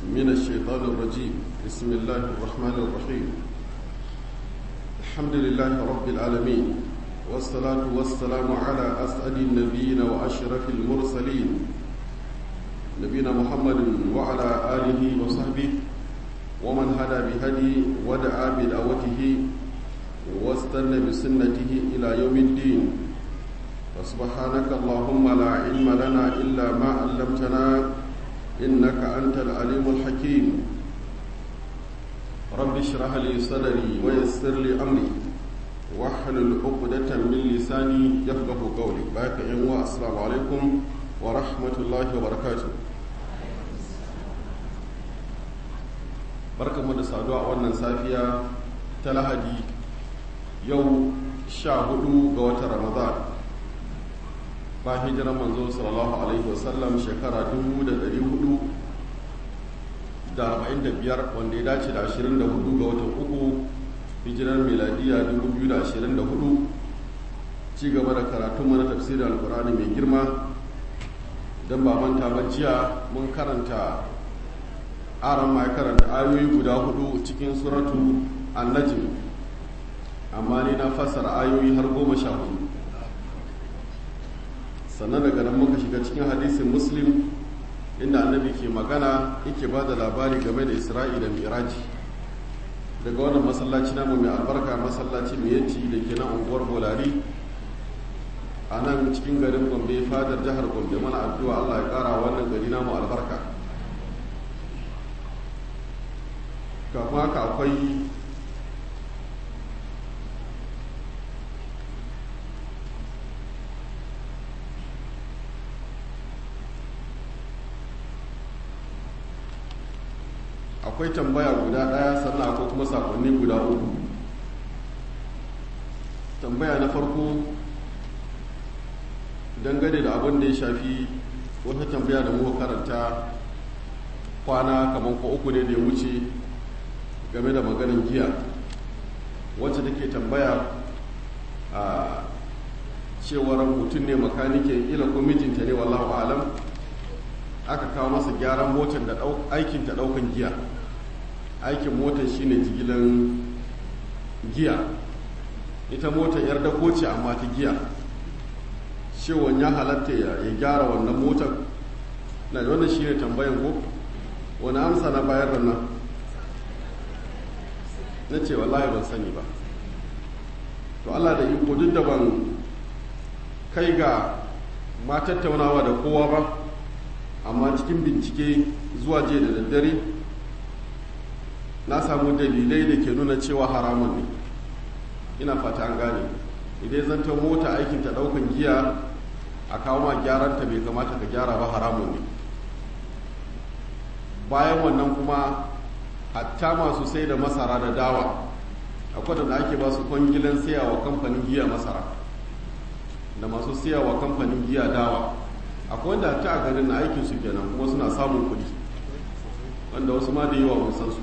من الشيطان الرجيم بسم الله الرحمن الرحيم الحمد لله رب العالمين والصلاة والسلام على أسعد النبيين وأشرف المرسلين نبينا محمد وعلى آله وصحبه ومن هدى بهدي ودعا بدعوته واستنى بسنته إلى يوم الدين وسبحانك اللهم لا علم لنا إلا ما علمتنا إنك أنت العليم الحكيم رب اشرح لي صدري ويسر لي أمري واحلل عقدة من لساني يفقه قولي باك السلام عليكم ورحمة الله وبركاته barkanmu da saduwa a wannan safiya ta lahadi yau sha hudu ga watan ramadan ba hijiran manzo sallallahu alaihi wasallam shekara dubu da dari hudu da arba'in da biyar wanda ya dace da ashirin da hudu ga watan uku hijirar miladiya dubu biyu da ashirin da hudu ci gaba da karatun mana tafsirin alkurani mai girma don ba manta ba jiya mun karanta aron ma karanta ayoyi guda hudu cikin suratu annajim amma ni na fassara ayoyi har goma sha hudu sannan daga nan muka shiga cikin hadisin muslim inda annabi ke magana yake ba da labari game da isra'i da miraji daga wannan masallaci namu mai albarka masallaci mai yanci da ke nan unguwar bolari a nan cikin garin gombe fadar jihar gombe mana addu'a allah ya kara wannan gari namu albarka kafin haka akwai akwai tambaya guda ɗaya sannan akwai kuma sakonni guda uku tambaya na farko dangane da abin da ya shafi wata tambaya da muka karanta kwana kamar ko uku ne da ya wuce game da maganin giya wacce take tambaya a cewar mutum ne makanike ila ko mijinta ne wallahu alam aka kawo masa gyaran motar da aikin ta daukan giya aikin motar shine jigilan giya ita motar yar dako ce amma ta giya cewon ya halatta ya gyara wannan motar na wannan shine tambayan ko wani amsa na bayar da nan na ce wallahi ban sani ba to Allah da iko duk da ban kai ga ma tattaunawa da kowa ba amma cikin bincike zuwa je da daddare na samu dalilai da ke nuna cewa haramun ne ina fata an gane idan zanta mota aikin ta daukan giya a kawo ma gyaranta bai kamata ka gyara ba haramun ne bayan wannan kuma hatta masu sai da masara da dawa akwai da ake ba su kwangilan siyawa kamfanin giya masara da masu siyawa kamfanin giya dawa akwai wanda ta a garin na aikin su kenan kuma suna samun kuɗi wanda wasu ma da yawa mun san su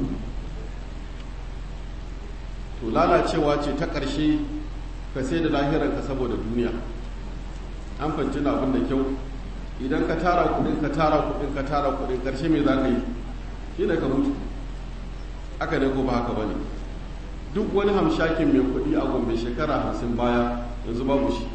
to lalacewa ce ta ƙarshe ka sai da lahirarka saboda duniya an fanci na abin da kyau idan ka tara kuɗin ka tara kuɗin ka tara kuɗin ƙarshe me za ka yi shi ne ka mutu aka ne ko ba haka ba ne duk wani hamshakin mai kuɗi a gombe shekara hamsin baya yanzu babu shi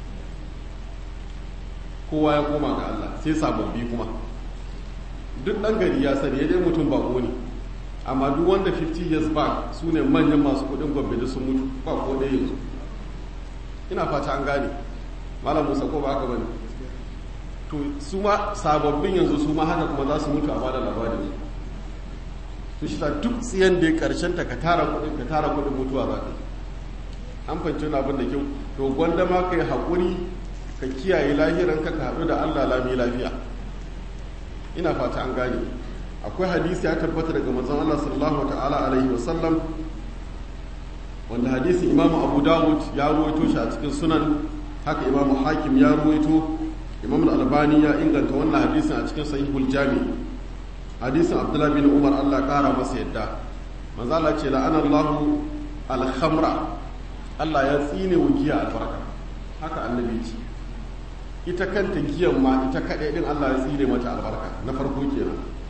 kowa ya koma ga Allah sai sababbi kuma duk ɗan gari ya sani ya dai mutum bako ne amma duk wanda 50 years back su ne manyan masu kuɗin gombe da sun mutu ba ko ɗaya yanzu ina fata an gane malam musa ko ba haka ba ne to su ma sababbin yanzu su ma haka kuma za su mutu a bada labarin su shi duk tsiyan da ya karshen ta ka tara kuɗin ka tara kuɗin mutuwa za ka an fahimci wani abin da kyau to gwanda ma ka yi haƙuri ka kiyaye lahiran ka ka haɗu da allah lami lafiya ina fata an gane akwai hadisi ya tabbata daga manzon allah sallallahu ta'ala alaihi wa sallam wanda hadisin imamu abu dawud ya ruwaito shi a cikin sunan haka imamu hakim ya ruwaito imam albani ya inganta wannan hadisin a cikin sahihul jami hadisin abdullahi bin umar allah kara masa yadda manzala ce la'ana allahu alhamra allah ya tsine wa giya albarka haka annabi ce ita kanta giyan ma ita kaɗai ɗin allah ya tsine mata albarka na farko kenan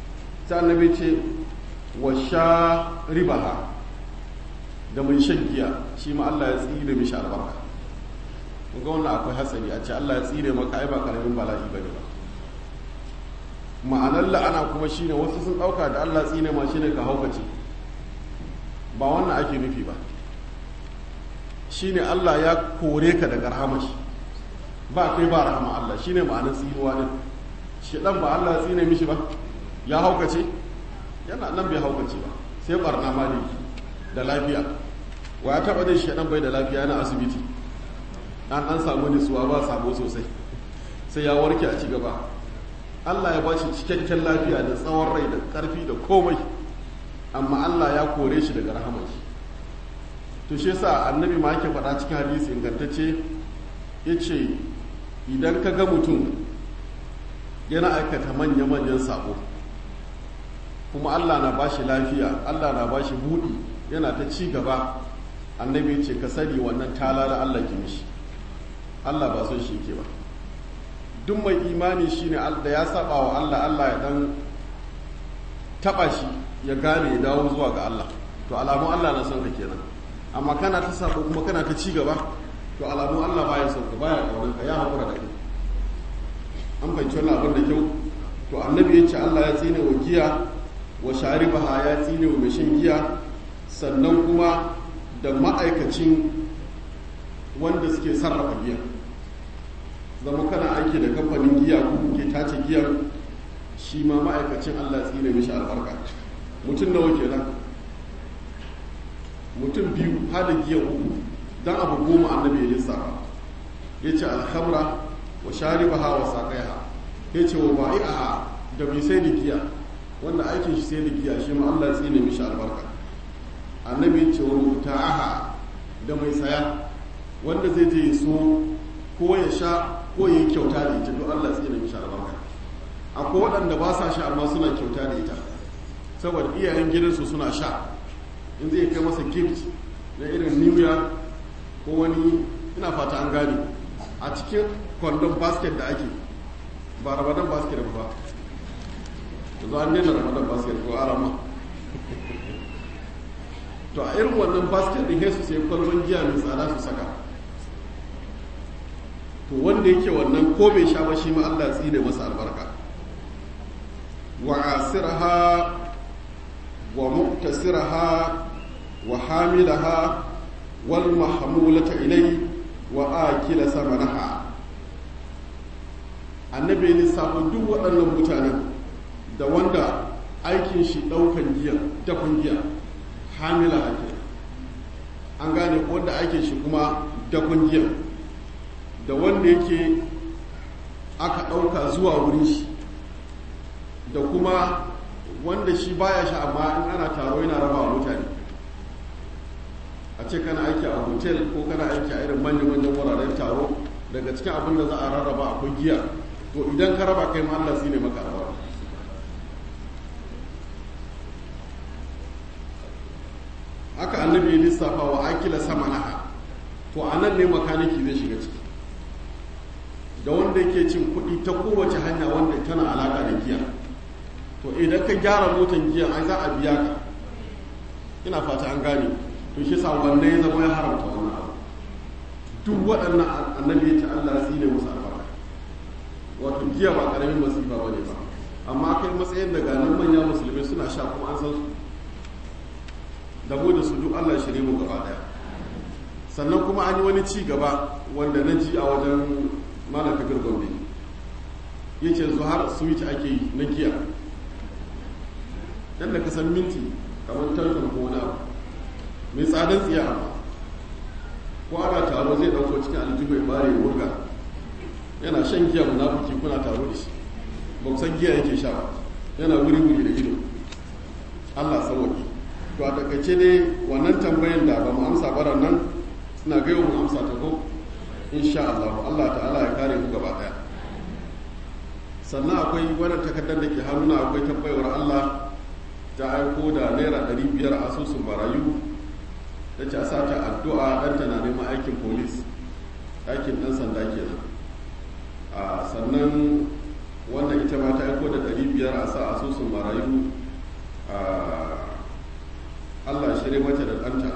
sai annabi ce wa sha ribaha da mai shan giya shi ma Allah ya tsire mishi albarka ga wannan akwai hatsari a ce Allah ya tsire maka ai ba karamin bala'i bane ba ma'anar la'ana kuma shine wasu sun dauka da Allah tsine ma shine ka haukace ba wannan ake nufi ba shine Allah ya kore ka daga rahamashi ba kai ba rahama Allah shine ma'anar tsinuwa din shi dan ba Allah ya tsine mishi ba ya haukace yana nan bai haukace ba sai barna maliki da lafiya wa ya taba jin shaɗan bai da lafiya na asibiti an an samu nisuwa ba sabo sosai sai ya warke a ci gaba Allah ya bashi cikakken lafiya da tsawon rai da ƙarfi da komai amma Allah ya kore shi daga rahamar shi to shi yasa annabi ma yake faɗa cikin hadisi ingantacce yace idan ka ga mutum yana aikata manya-manyan sabo kuma Allah na bashi lafiya Allah na bashi buɗi yana ta ci gaba annabi ce ka sani wannan talala Allah ki mishi Allah ba son shi ke ba duk mai imani shine da ya saba wa Allah Allah ya dan taba shi ya gane ya dawo zuwa ga Allah to alamun Allah na son ka kenan amma kana ta sabo kuma kana ta ci gaba to alamun Allah baya son ka baya kaunar ka ya hakura da kai an fahimci wannan abin da kyau to annabi ya ce Allah ya tsine wa giya wa sharibaha ya tsine wa mai shan giya sannan kuma da ma'aikacin wanda suke sarrafa giya zama kana aiki da kamfanin giya ko ke tace giyar shi ma ma'aikacin Allah tsine mishi albarka mutum nawa kenan mutum biyu hada giya uku dan abu goma annabi ya lissafa ya ce alhamra wa sharibaha wa saƙaiha ya ce wa ba'i'aha da mai sai da giya wanda aikin shi sai da giya shi ma Allah tsine mishi albarka annabi ce wa muta'aha da mai saya wanda zai je so ko ya sha ko ya yi kyauta da ita don Allah tsine mishi albarka akwai waɗanda ba sa sha amma suna kyauta da ita saboda iyayen gidansu suna sha in zai kai masa gift na irin new year ko wani ina fata an gane a cikin kwandon basket da ake ba ramadan basket ba yanzu an daina ramadan basket ko arama to a irin wannan basket din hesu sai kwalban giya mai tsada su saka to wanda yake wannan ko bai sha ba shi ma Allah tsine masa albarka wa asiraha wa muktasiraha wa hamilaha wal mahmulata ilai wa akila samanaha annabi ya lissafa duk waɗannan mutanen da wanda aikin shi ɗaukan giya dafan giya hamila ake an gane wanda aikin shi kuma dafan giya da wanda yake aka ɗauka zuwa wurin shi da kuma wanda shi baya sha amma in ana taro yana raba wa mutane a ce kana aiki a hotel ko kana aiki a irin manyan-manyan wuraren taro daga cikin abin da za a rarraba akwai giya to idan ka raba kai ma Allah ne maka rawa haka annabi ya lissafa wa akila sama naha to a nan ne makaniki zai shiga ciki da wanda yake cin kuɗi ta kowace hanya wanda tana alaƙa da giya to idan ka gyara motan giya ai za a biya ka ina fata an gane to shi sa wanda ya zama ya haramta wannan abu duk waɗannan annabi ya ce Allah ya tsine musu albarka wato giya ba ƙaramin masifa ba ne ba amma kai matsayin da ganin manya musulmi suna sha kuma an san su da mu da su duk Allah shirye mu gaba daya sannan kuma an yi wani ci gaba wanda na ji a wajen malam kabir gombe ya ce zuhar switch ake yi na giya yadda ka san minti kamar tantan ko wani abu mai tsadan tsiya amma ko ana taro zai dauko cikin aljihu ya bare ya wurga yana shan giya munafiki kuna taro da shi ba ku san giya yake sha ba yana wuri wuri da ido Allah sauwaki to a takaice ne wannan tambayan da ba mu amsa baran nan ina gaiwa mu amsa ta ko insha Allah Allah ta'ala ya kare mu gaba daya sannan akwai wannan takardar da ke hannuna akwai tambayar Allah ta aiko da naira 500 a asusun barayu ta ce a sata addu'a ɗanta na neman aikin polis aikin ɗan sanda kenan a sannan wannan ita ma ta aiko da 500 a sa asusun marayu ɗanta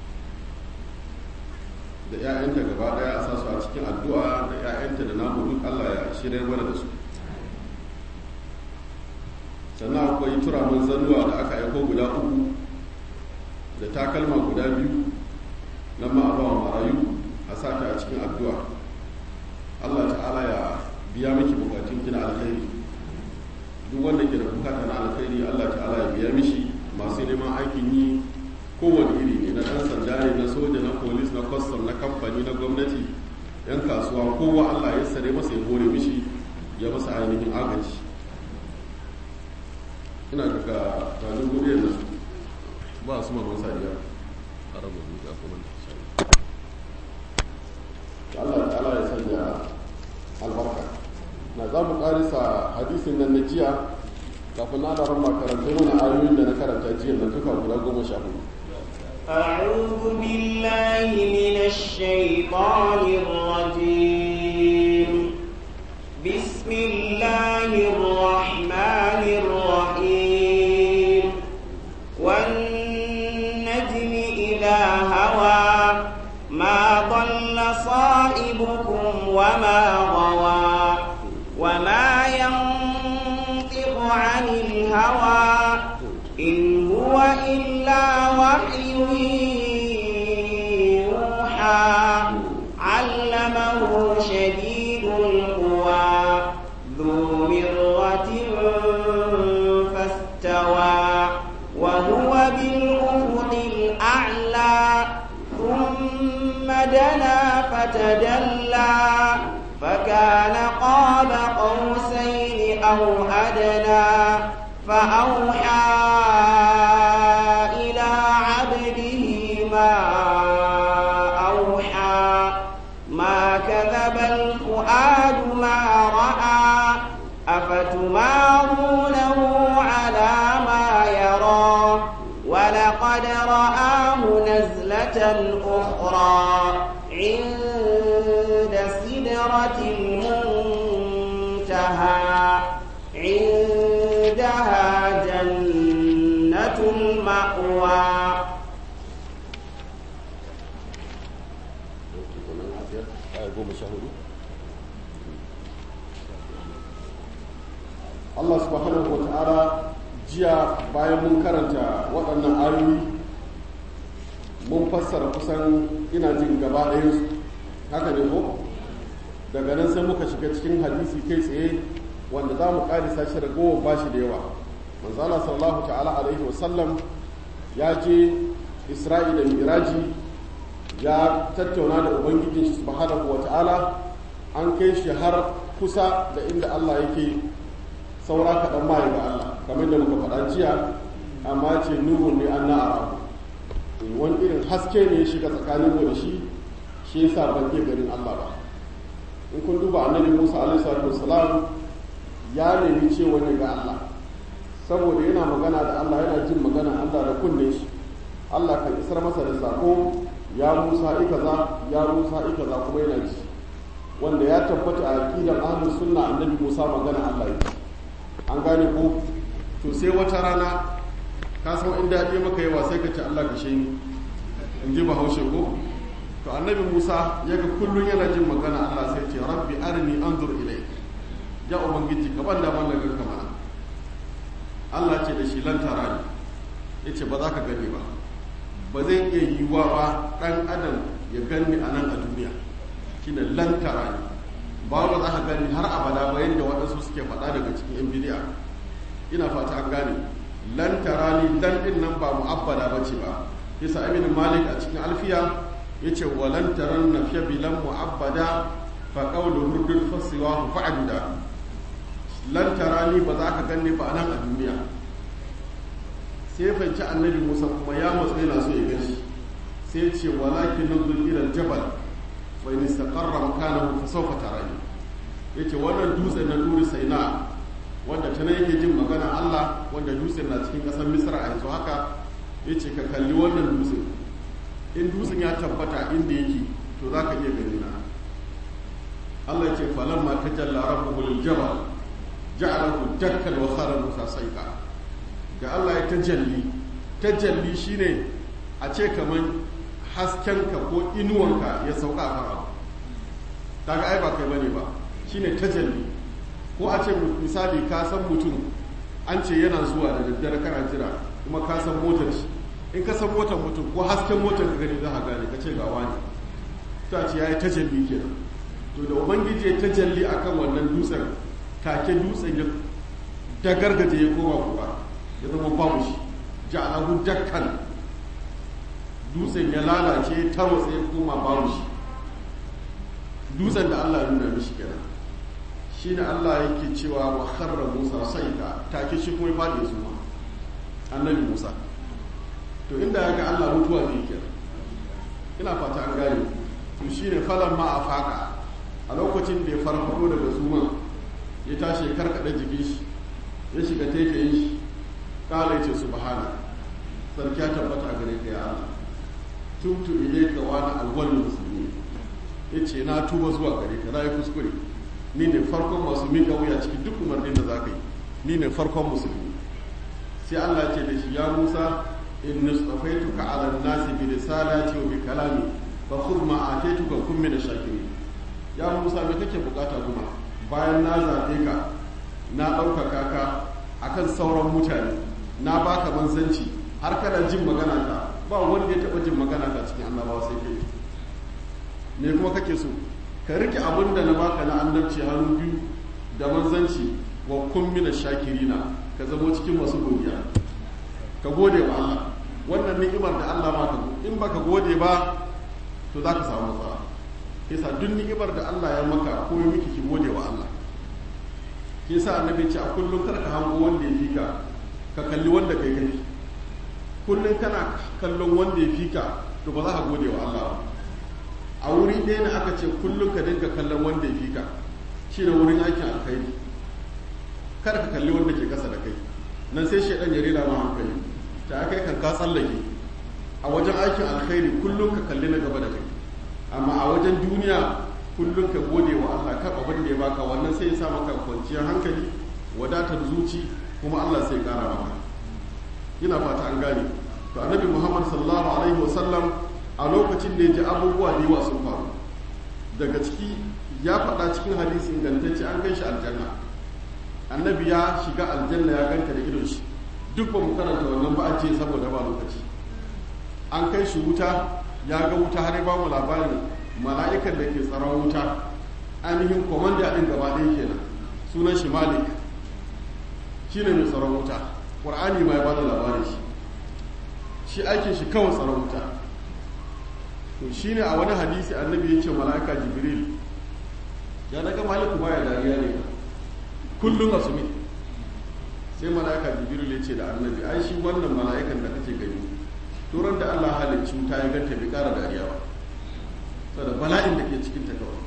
da 'ya'yanta gaba ɗaya a sasu a cikin addu'a da 'ya'yanta da namu duk allah ya shirya mana da su sannan akwai turamin zannuwa da aka aiko guda uku da takalma guda biyu na ma'abawa marayu a sata a cikin addu'a allah ta'ala ya biya miki bukatun kina alkhairi duk wanda ke da bukata na alkhairi allah ta'ala ya biya mishi masu neman aikin yi kowane iri ne na ɗan sanda ne na soja na polis na kwastam na kamfani na gwamnati yan kasuwa kowa allah ya sare masa ya hore mishi ya masa ainihin agaji ina daga tanin gobe yanzu ba su mamman sadiya a rabu da kuma Allah ta'ala ya sanya albarka na za mu karisa hadisin nan na jiya kafin na da makaranta mana ayoyin da na karanta jiya na tuka guda goma sha hudu أعوذ بالله من الشيطان الرجيم بسم الله الرحمن الرحيم والنجم إذا هوى ما ضل صائبكم وما غوى وما ينطق عن الهوى إن هو إلا وحي يوحى علمه شديد القوى ذو مرة فاستوى وهو بالأفق الأعلى ثم دنا فتدلى فكان قاب قوسين أو أدنى فأوحى إلى عبده ما أوحى ما كذب الفؤاد ما رأى أفتمارونه على ما يرى ولقد رآه نزلة أخرى عند سدرة المنتهى عندها جنة المأوى Allah subhanahu wa ta'ala jiya bayan mun karanta waɗannan ayoyi mun fassara kusan ina jin gaba ɗayansu haka ne ko daga nan sai muka shiga cikin hadisi kai tsaye wanda za mu ƙarisa shi ragowar bashi da yawa manzala sallallahu ta'ala alaihi wasallam ya je isra'i da miraji ya tattauna da ubangijin shi subhanahu wa ta'ala an kai shi har kusa da inda allah yake saura kaɗan ma ga allah kamar da muka faɗa jiya amma ce nuhun ne an na'ara wani irin haske ne ya shiga tsakanin mu da shi shi yasa ban iya ganin allah ba in kun duba annabi musa alaihi salatu wasalam ya nemi cewa ne ga allah saboda yana magana da allah yana jin magana allah da kunne shi allah kan isar masa da sako ya musa ikaza ya musa ikaza kuma yana ji wanda ya tabbata a aqidar ahlus sunna annabi musa magana allah yake an gane ko to sai wata rana ka san in daɗi maka yawa sai ka ci allah ka shi in ji bahaushe ko to annabi musa ya ga kullum yana jin magana allah sai ce rabbi arini anzur ilai ya ubangiji ka ban da ban daga kamar allah ce da shi lantara ne ya ce ba za ka gani ba ba zai iya yiwuwa ba ɗan adam ya gani a nan a duniya shine lantara ne ba ba za ka gani har abada ba yadda waɗansu suke faɗa daga cikin yan bidiya ina fata an gane lantara ne dan ɗin nan ba mu'abbada ba ce ba yasa amin malik a cikin alfiya ya ce wa lantaran na fiye bilan mu'abbada fa ƙaunar hurdun fasiwa fa'aduda lantara ni ba za ka gani ba a nan a duniya sai fanci annabi musa kuma ya matsa yana so ya gashi sai ce walakin nazul ila jabal fa in istaqarra makanahu fa sawfa tarani yace wannan dutsen na duri saina wanda tana yake jin magana Allah wanda dutsen na cikin kasar Misra a yanzu haka yace ka kalli wannan dutsen in dutsen ya tabbata inda yake to zaka iya gani na Allah yace falamma tajalla rabbuhu lil jabal ja'alahu dakkan wa khara musa saika da Allah ya tajalli tajalli shine a ce kamar haskenka ko inuwanka ya sauka kan abu daga ai ba kai bane ba shine tajalli ko a ce misali ka san mutum an ce yana zuwa da daddare kana jira kuma ka san motar shi in ka san motar mutum ko hasken motar ka gani za ka gane ka ce ga wani ta ce yayi tajalli kenan to da ubangiji ya tajalli akan wannan dutsen take dutsen ya dagargaje ya koma kuwa ya zama babu shi ja'alahu dakkan dutsen ya lalace tarwatsa ya koma babu shi dutsen da Allah ya nuna mishi kenan shi ne Allah yake cewa wa kharra Musa saika take shi kuma ya fadi su ma annabi Musa to inda ya ga Allah mutuwa zai kenan ina fata an gane to shine falan ma afaka a lokacin da ya farfado daga suman ya tashi ya karkada jikin shi ya shiga taitayin shi kala ya ce subhana sarki ya tabbata a gare ka ya Allah tubtu ilayka wa ana awwalul muslimin yace na tuba zuwa gare ka na yi kuskure ni ne farkon masu miƙa wuya cikin duk umarnin da za ka yi ni ne farkon musulmi sai Allah ce da shi ya Musa in nustafaituka ala nasi bi risalati wa bi kalami fa khudh ma ataituka kun min shakirin ya Musa me kake bukata kuma bayan na zabe ka na ɗaukaka ka akan sauran mutane na baka manzanci har kana jin magana ta ba wanda ya taɓa jin magana ta cikin annabawa sai kai me kuma kake so ka rike abin da na baka na annabci hannu biyu da manzanci wa kun mina shakirina ka zamo cikin masu godiya ka gode wa Allah wannan ni'imar da Allah ma ka in baka gode ba to za ka samu matsala yasa duk ni'imar da Allah ya maka ko ya miki ki gode wa Allah yasa annabi ce a kullum kar ka hango wanda ya fika ka kalli wanda kai kai kullum kana kallon wanda ya fika to ba za ka gode wa Allah ba a wuri ɗaya ne aka ce kullum ka dinga kallon wanda ya fi ka shi ne wurin aikin alkhairi kar ka kalli wanda ke kasa da kai nan sai shaidan ya rera ma hankali ta kai kan ka tsallake a wajen aikin alkhairi kullum ka kalli na gaba da kai amma a wajen duniya kullum ka gode wa Allah kan abin da ya baka wannan sai ya sa maka kwanciyar hankali wadatar zuci kuma Allah sai kara maka ina fata an gane to annabi Muhammad sallallahu alaihi wasallam a lokacin da ya ji abubuwa da yawa sun faru daga ciki ya faɗa cikin hadisi ingantacce an kai shi aljanna annabi ya shiga aljanna ya ganta da idon shi duk ba mu karanta wannan ba a ce saboda ba lokaci an kai shi wuta ya ga wuta har ba mu labarin mala'ikan da ke tsaron wuta ainihin komanda ɗin gaba ɗaya kenan sunan shi malik shi ne mai tsaron wuta ƙur'ani ma ya ba da labarin shi shi aikin shi kawai tsaron wuta to shi ne a wani hadisi annabi ya ce mala'ika jibril ya daga maliku baya dariya ne kullum a sumi sai mala'ika jibril ya ce da annabi ai shi wannan mala'ikan da kake gani turan da allah halicci wuta ya ganta bai kara dariya ba saboda bala'in da ke cikin ta kawai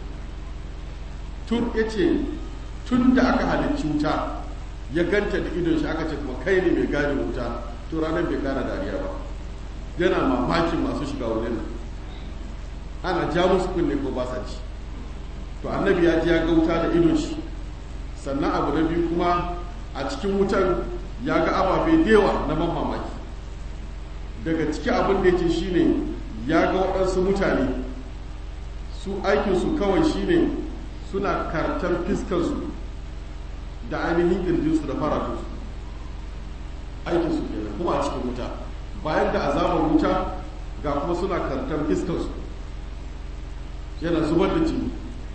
tun ya ce tun da aka halicci wuta ya ganta da idon shi aka ce kuma kai ne mai gadin wuta to ranar bai kara dariya ba yana mamakin masu shiga wurin nan ana ja musu kunne ko ba sa ci to annabi ya ji ya ga wuta da idon shi sannan abu na biyu kuma a cikin wutan ya ga ababe da yawa na ban mamaki daga ciki abin da yake shine ya ga waɗansu mutane su aikinsu kawai shine suna kartar fiskansu da ainihin ƙirjinsu da faratunsu aikinsu kenan kuma a cikin wuta bayan da azabar wuta ga kuma suna kartar fiskansu yana zubar da jini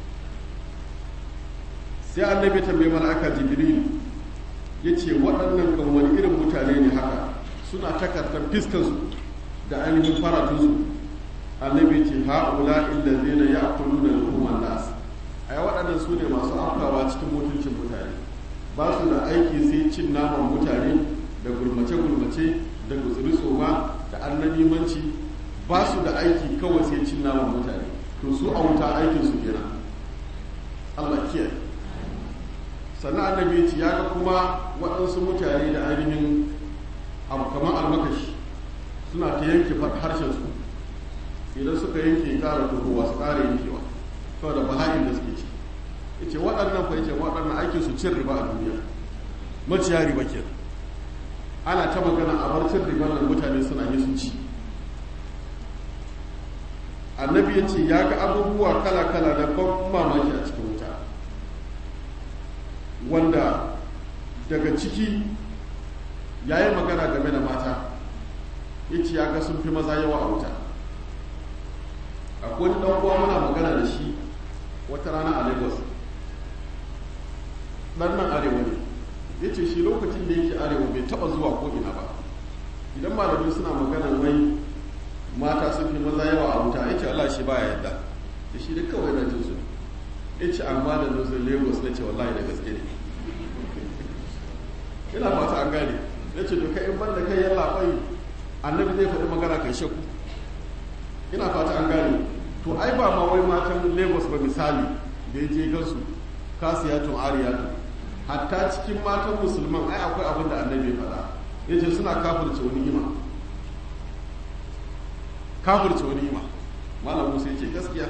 sai annabi tambayi mala'aka jibril ya ce waɗannan kan wani irin mutane ne haka suna takartar fiskansu da ainihin faratunsu annabi ce ha'ula illa zina ya kulu da hukumar nas a waɗannan su ne masu afkawa cikin mutuncin mutane ba su da aiki sai cin naman mutane da gulmace-gulmace da gutsuri tsoma da annanimanci ba su da aiki kawai sai cin naman mutane to su a wuta aikinsu kenan allah kiyaye sannan annabi ce ya ga kuma waɗansu mutane da ainihin abu kamar almakashi suna ta yanke harshensu idan suka yanke ƙara tuhuwa su ƙara yankewa saboda bala'in da suke ci ya ce waɗannan fa ce waɗannan aikin su cin riba a duniya maciya riba ke ana ta magana a bar cin riba nan mutane suna yi sun ci annabi ya ce ya ga abubuwa kala-kala da ban mamaki a cikin wuta wanda daga ciki ya yi magana game da mata ya ce ya ga sun fi maza yawa a wuta akwai wani uwa muna magana da shi wata rana a lagos ɗan nan arewa ne ya ce shi lokacin da yake arewa bai taɓa zuwa ko ina ba idan malamai suna magana wai mata sun fi maza yawa a wuta ya ce Allah shi baya yadda da shi da kawai na jinsu ya ce amma da nuzin lagos na ce wallahi da gaske ne ina fata an gane ya ce doka in banda kai yalla bai annabi zai faɗi magana kai shakku ina fata an gane to ai ba ma wai matan lagos ba misali da ya je gansu kasiyatun ariyatun hatta cikin matan musulman ai akwai abin da annabi ya faɗa ya ce suna kafirce wani ima kafirce wani ima malam musa ya ce gaskiya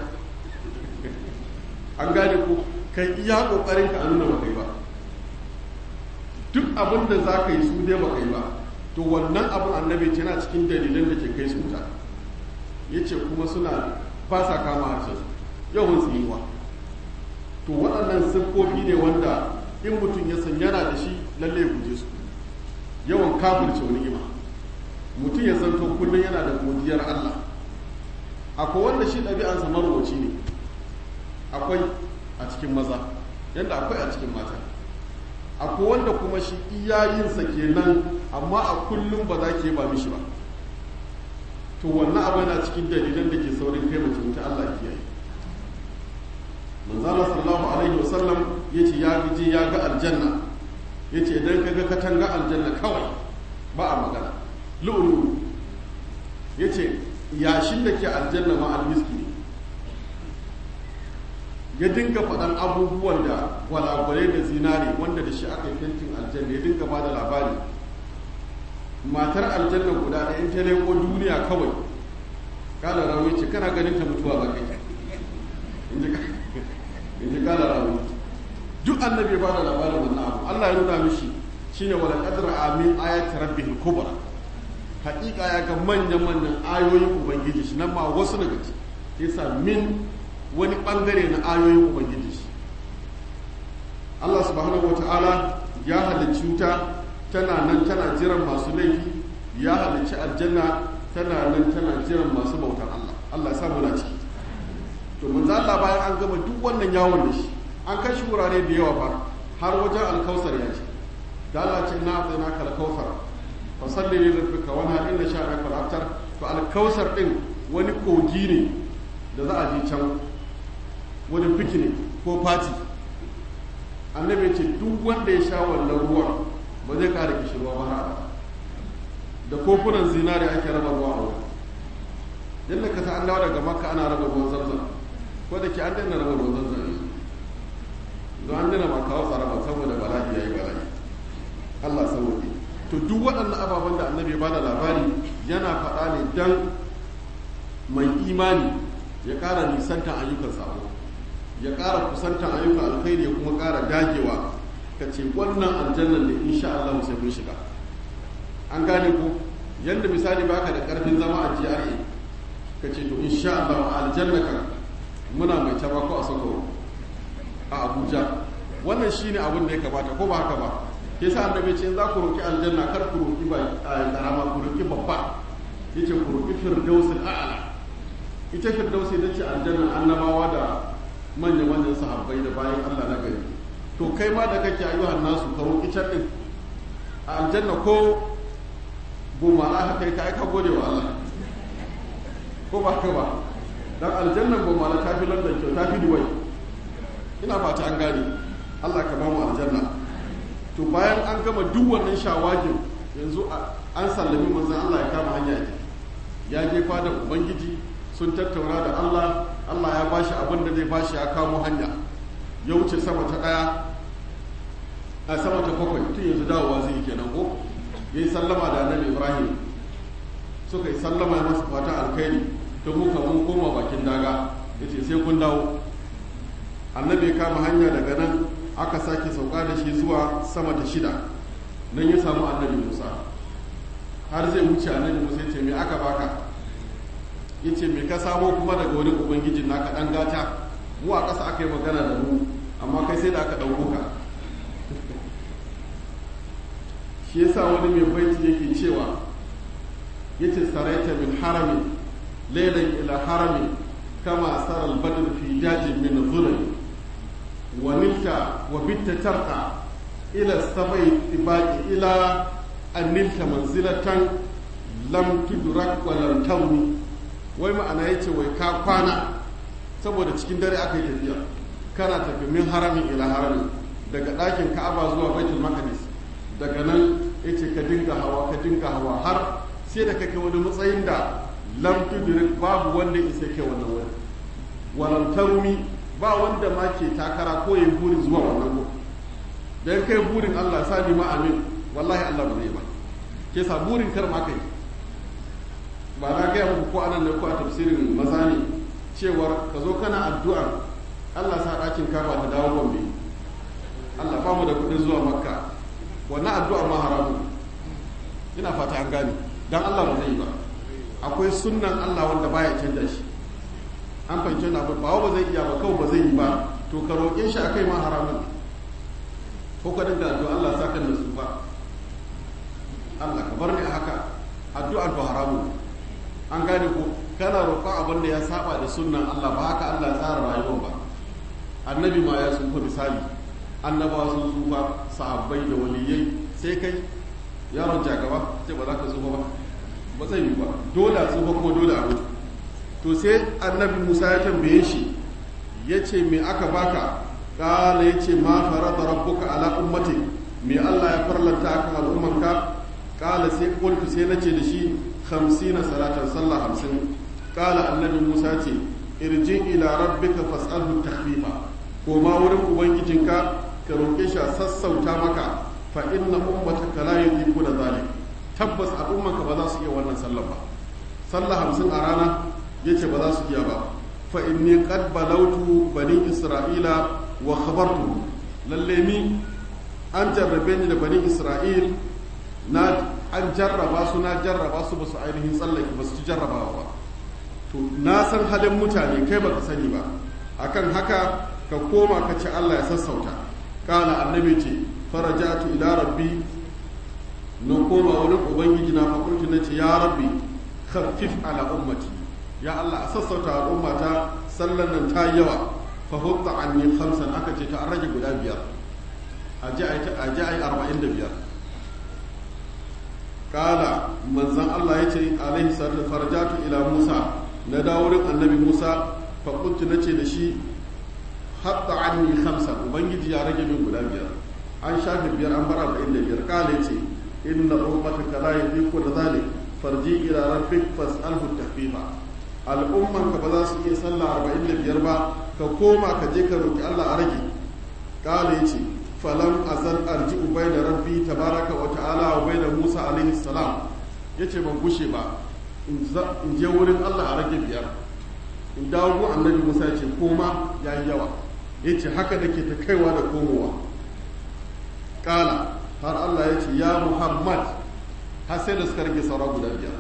an gane ko kai iya kokarin ka a nuna ba kai ba duk abin da za ka yi su dai ba kai ba to wannan abin annabi ce yana cikin dalilan da ke kai su wuta ya ce kuma suna ba sa kama harshen su yawan tsinuwa to waɗannan siffofi ne wanda in mutum ya san yana da shi lalle ya guje su yawan kafirce wani ima mutum ya zanto kullum yana da godiyar Allah akwai wanda shi ɗabi'ansa marwaci ne akwai a cikin maza yadda akwai a cikin mata akwai wanda kuma shi iyayensa kenan amma a kullum ba za ke ba mishi ba to wannan abu yana cikin dalilan da ke saurin kai mutum ta Allah kiyaye manzala sallallahu alaihi wasallam yace ya je ya ga aljanna yace idan ka ga katanga aljanna kawai ba a magana lu'ulu yace yashin da ke aljanna ma almiski ne ya dinga faɗan abubuwan da gwalagwalai da zinare wanda da shi aka yi fentin aljanna ya dinga ba da labari matar aljanna guda ɗaya in ta leko duniya kawai kala rawi ce kana ganin ta mutuwa ba kai in ji kala rawi duk annabi ba da labarin wannan abu Allah ya nuna mishi shine wala qadra amin ayati rabbihil kubra haƙiƙa ya ga manyan manyan ayoyin ubangiji shi nan ma wasu daga ciki yasa min wani bangare na ayoyin ubangiji shi Allah subhanahu wata'ala ya halicci wuta tana nan tana jiran masu laifi ya halicci aljanna tana nan tana jiran masu bautan Allah Allah ya samu na ciki to manzo Allah bayan an gama duk wannan yawon da shi an kai shi wurare da yawa fa har wajen alkausar ya ce da Allah ce na zai na kalkausar fa salli li rabbika wa na inna sha'aka al-abtar to alkausar din wani kogi ne da za a je can wani fikini ko fati annabi ce duk wanda ya sha wannan ruwan ba zai kara kishirwa ba har da kofunan zinari ake raba ruwa a wurin yadda ka an dawo daga makka ana raba ruwan zamzam ko da ke an daina raba ruwan zamzam yanzu don an daina ma kawo tsaraba saboda bala'i ya yi bala'i allah sauki to duk waɗannan ababen da annabi ya bada labari yana faɗa ne dan mai imani ya ƙara nisantan ayyukan sabo ya ƙara kusantan ayyukan alkhairi ya kuma ƙara dagewa ka ce wannan aljannan da insha Allah sai mun shiga an gane ko yadda misali baka da ƙarfin zama a GRA ka ce to insha Allah aljanna ka muna mai taba ko a sako a Abuja wannan shine abin da ya kamata ko ba haka ba ke sa annabi ce za ku roki aljanna kar ku roki ba karama ku roki babba yace ku roki firdausul a'la ita firdausi ita ce aljanna annabawa da manya manyan sahabbai da bayan Allah na gari to kai ma da kake ayyuhan nasu ka roki can din a aljanna ko goma la haka ka aika gode wa Allah ko ba ka ba dan aljannan goma la tafi London kyau tafi Dubai ina fata an gane Allah ka ba mu aljanna to bayan an gama duk wannan shawagin yanzu an sallami manzon Allah ya kama hanya ya je fadar ubangiji sun tattauna da Allah Allah ya bashi abin da zai bashi ya kamo hanya ya wuce sama ta daya a sama ta bakwai tun yanzu dawowa zai kenan ko ya yi sallama da annabi Ibrahim suka yi sallama ya masa fata alkhairi ta muka mun koma bakin daga ya ce sai kun dawo annabi ya kama hanya daga nan aka sake sauka da shi zuwa sama ta shida nan ya samu annabi musa har zai wuce annabi musa ya ce me aka baka ya ce me ka samo kuma daga wani ubangijin naka ɗan gata mu a ƙasa aka yi magana da mu amma kai sai da aka ɗauko ka shi yasa wani mai baiti yake cewa yace saraita min haramin lailan ila haramin kama saral badr fi jajin min zulmi wa nilta wa bitta tarqa ila sabai tibaqi ila an nilta manzilatan lam tudrak wa lam tawni wai ma'ana yace wai ka kwana saboda cikin dare aka yi tafiya kana tafi min haramin ila haramin daga ɗakin ka'aba zuwa baitul maqdis daga nan yace ka dinga hawa ka dinga hawa har sai da kake wani matsayin da lam tudrik babu wanda isa ke wannan wani walam tarumi ba wanda ma ke takara ko yin burin zuwa wannan ko dan kai burin Allah sa ni ma amin wallahi Allah ba zai ba ke sa burin kar ma kai ba na gaya muku ko anan ne ko a tafsirin maza ne cewar ka zo kana addu'a Allah sa ɗakin kaba ta dawo gombe Allah ba mu da kuɗin zuwa makka wannan addu'a ma haramu ina fata an gane dan Allah ba zai yi ba akwai sunnan Allah wanda baya canja shi an fahimci na ba ba zai iya ba kawai ba zai yi ba to ka roƙe shi akai ma haramun ko ka dinga addu'a Allah sa kan nasu ba Allah ka bar ni a haka addu'ar ba haramun an gane ko kana roƙa abin da ya saba da sunnan Allah ba haka Allah ya tsara rayuwar ba annabi ma ya tsufa misali annabawa sun tsufa sahabbai da waliyai sai kai yaron jagaba sai ba za ka tsufa ba ba zai yi ba dole a tsufa kuma dole a mutu to sai annabi musa ya tambaye shi ya ce me aka baka kala ya ce ma farata rabbuka ala ummati me allah ya farlanta akan al'ummanka kala sai kultu sai na ce da shi hamsina salatan sallah hamsin kala annabi musa ce irji ila rabbika fas'alhu takhfifa ko ma wurin ubangijinka ka roƙe shi a sassauta maka fa inna ummataka la yuqiqu da zalik tabbas al'ummanka ba za su iya wannan sallah ba sallah hamsin a rana yace ba za su iya ba fa inni qad balautu bani isra'ila wa khabartu lalle ni an jarrabe ni da bani isra'il na an jarraba su na jarraba su ba su ainihin tsallake ba su ci jarrabawa ba to na san halin mutane kai baka sani ba akan haka ka koma ka ce Allah ya sassauta kala annabi ce farajatu ila rabbi na koma wurin ubangiji na fakulti na ce ya rabbi khaffif ala ummati ya Allah a sassauta al'ummata sallan nan ta yawa fa hutta anni khamsan aka ce ta an rage guda biyar a ji ai arba'in da biyar kala manzan Allah ya ce alaihi salatu farajatu ila Musa na dawo wurin annabi Musa fakulti na ce da shi hatta anni khamsan ubangiji ya rage min guda biyar an shafe biyar an bar arba'in da biyar kala ce inna ummataka la yadiku da zalik farji ila rabbik fas'alhu tahfifa al'umman ka ba za su iya sallah arba'in da biyar ba ka koma ka je ka roki Allah a rage kala yace falam azal arji'u bayna rabbi tabaraka wa ta'ala wa bayna Musa alaihi salam yace ban gushe ba in je wurin Allah a rage biyar in dawo gun annabi Musa yace koma yayi yawa yace haka dake ta kaiwa da komowa kala har Allah ya ce ya Muhammad har sai da suka rage saura guda biyar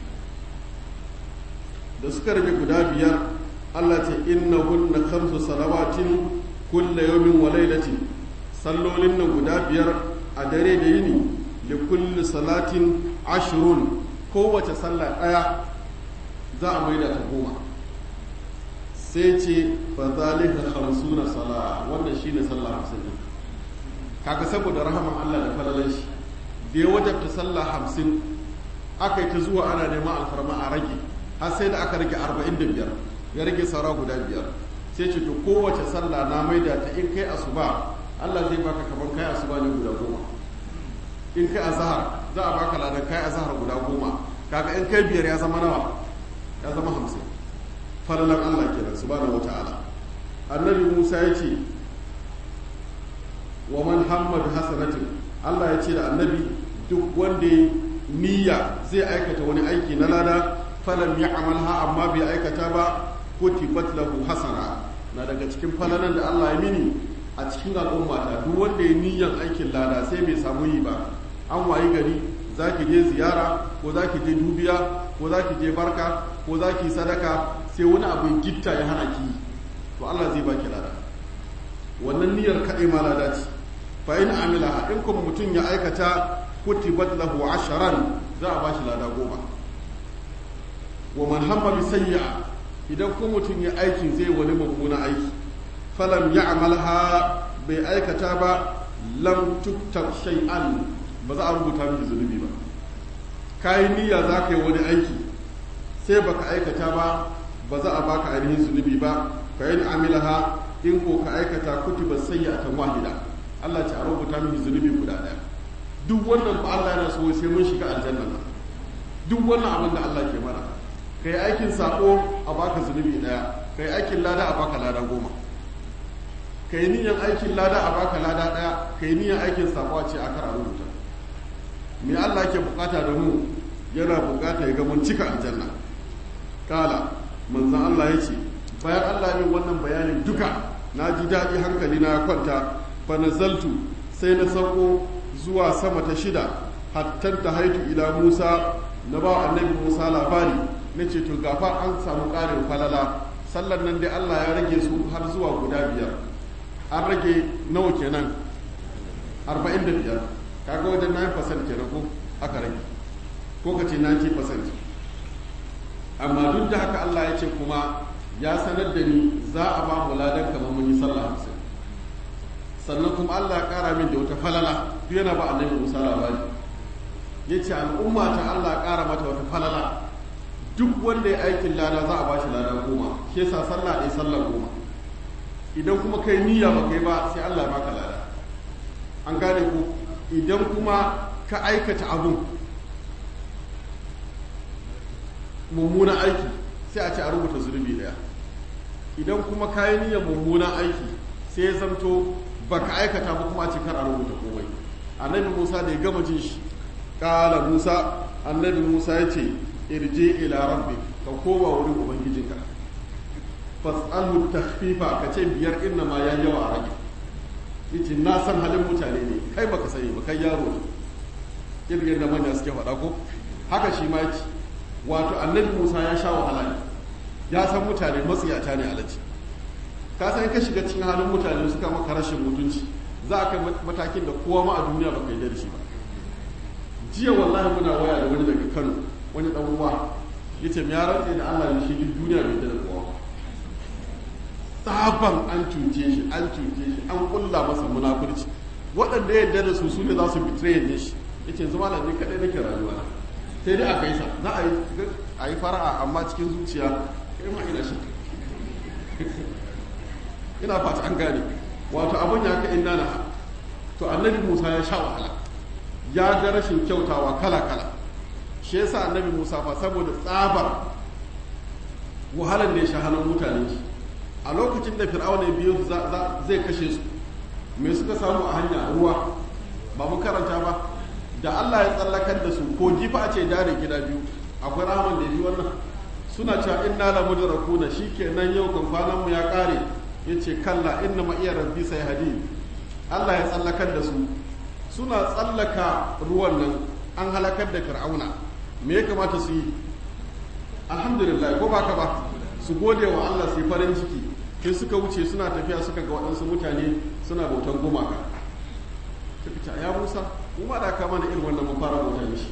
da suka rage guda biyar Allah ce inna hunna khamsu salawatin kulla yawmin wa lailatin sallolin nan guda biyar a dare da yini li kulli salatin ashrun kowace sallah daya za a maida ta goma sai ce fa zalika khamsuna sala wannan shine sallah 50 kaga saboda rahaman Allah da falalan shi da ya wajabta sallah hamsin aka yi ta zuwa ana neman alfarma a rage har sai da aka rage arba'in da biyar ya rage saura guda biyar sai ce to kowace sallah na maida ta in kai asuba Allah zai baka kamar kai asuba ne guda goma in kai azhar za a baka ladan kai azhar guda goma kaga in kai biyar ya zama nawa ya zama hamsin falalan Allah kenan subhanahu wataala annabi Musa ya ce wa man hamma bi hasanatin Allah ya ce da annabi duk wanda niyya zai aikata wani aiki na lada falam ya'malha amma bai aikata ba kutibat lahu hasana na daga cikin falalan da Allah ya mini a cikin al'ummata duk wanda ya niyyan aikin lada sai bai samu yi ba an wayi gari za ki je ziyara ko za ki je dubiya ko za ki je barka ko za ki sadaka sai wani abin gitta ya hana ki to Allah zai baki lada wannan niyyar kaɗai ma lada ce fa in amila in kuma mutum ya aikata kutibat lahu asharan za a bashi lada goma wa man hamma bi sayyi'a idan kuma mutum ya aikin zai wani mummuna aiki falam ya'malha bai aikata ba lam tuktab shay'an ba za a rubuta miki zunubi ba kayi niyya za ka yi wani aiki sai baka aikata ba ba za a baka ainihin zunubi ba fa yin amilaha in ko ka aikata kutiba sayyi'atan wahida Allah ce a rubuta miki zunubi guda daya duk wannan ba Allah yana so sai mun shiga aljanna nan duk wannan abin da Allah ke mana kai aikin sako a baka zunubi daya kai aikin lada a baka lada goma kai niyan aikin lada a baka lada daya kai niyan aikin sako a ce a kara rubuta me Allah ke bukata da mu yana bukata ya ga mun cika aljanna kala manzon Allah ya ce bayan Allah yin wannan bayanin duka na ji daɗi hankali na kwanta fa nazaltu sai na sauko zuwa sama ta shida hatta ta haitu ila Musa na ba annabi Musa labari na ce to gafa an samu ƙarin falala sallan nan dai Allah ya rage su har zuwa guda biyar an rage nawa kenan 45 kaga wajen 9% kenan ko aka rage ko ka ce 90% amma duk da haka Allah ya ce kuma ya sanar da ni za a ba mu ladan kamar mun yi sallah hamsin sannan kuma Allah ya kara min da wata falala duk yana ba annabi Musa labari ya ce al'umma ta Allah ya kara mata wata falala duk wanda ya aikin lada za a ba shi lada goma shi yasa sallah ɗaya sallah goma idan kuma kai niyya ba kai ba sai Allah ya baka lada an gane ku idan kuma ka aikata abun mummunan aiki sai a ce a rubuta zunubi daya idan kuma ka yi niyyar mummunan aiki sai ya zamto ba ka aikata ba kuma a ce kar a rubuta komai annabi musa da ya gama jin shi kala musa annabi musa ya ce irje ila rabbi ka koma wurin ubangijinka fas'alhu takhfifa ka ce biyar inna ma ya yawa a rage yace na san halin mutane ne kai baka sani ba kai yaro ne irin yadda manya suke faɗa ko haka shi ma yake wato annabi Musa ya sha wahala ne ya san mutane matsiyata ne alaji ka san ka shiga cikin halin mutane suka maka rashin mutunci za a kai matakin da kowa ma a duniya baka yi da shi ba jiya wallahi muna waya da wani daga Kano wani dan uwa yace ya rantse da Allah ne shi duk duniya bai da kowa tsaban an cuce shi an cuce shi an kulla masa munafurci waɗanda ya yarda da su su ne za su betray ne shi yace yanzu malam ni kadai nake rayuwa na sai dai a gaisa za a yi a yi fara'a amma cikin zuciya kai ma ina shi ina fata an gane wato abin ya ka inna na to annabi Musa ya sha wahala ya ga rashin kyautawa kala kala shi yasa annabi Musa fa saboda tsabar wahalar da ya sha hannun mutane shi a lokacin da fir'auna ya biyo zai kashe su me suka samu a hanya ruwa ba mu karanta ba da Allah ya tsallakar da su ko jifa a ce dare gida biyu akwai rahaman da yi wannan suna cewa inna la mudrakuna shikenan yau kan kwanan mu ya kare yace kalla inna ma iya rabbi sai hadi Allah ya tsallakar da su suna tsallaka ruwan nan an halakar da fir'auna me ya kamata su yi alhamdulillah ko baka ba su gode wa Allah su yi farin ciki sai suka wuce suna tafiya suka ga waɗansu mutane suna bautan gumaka suka ce ya Musa mu ma da kama da irin wannan mun fara bauta mishi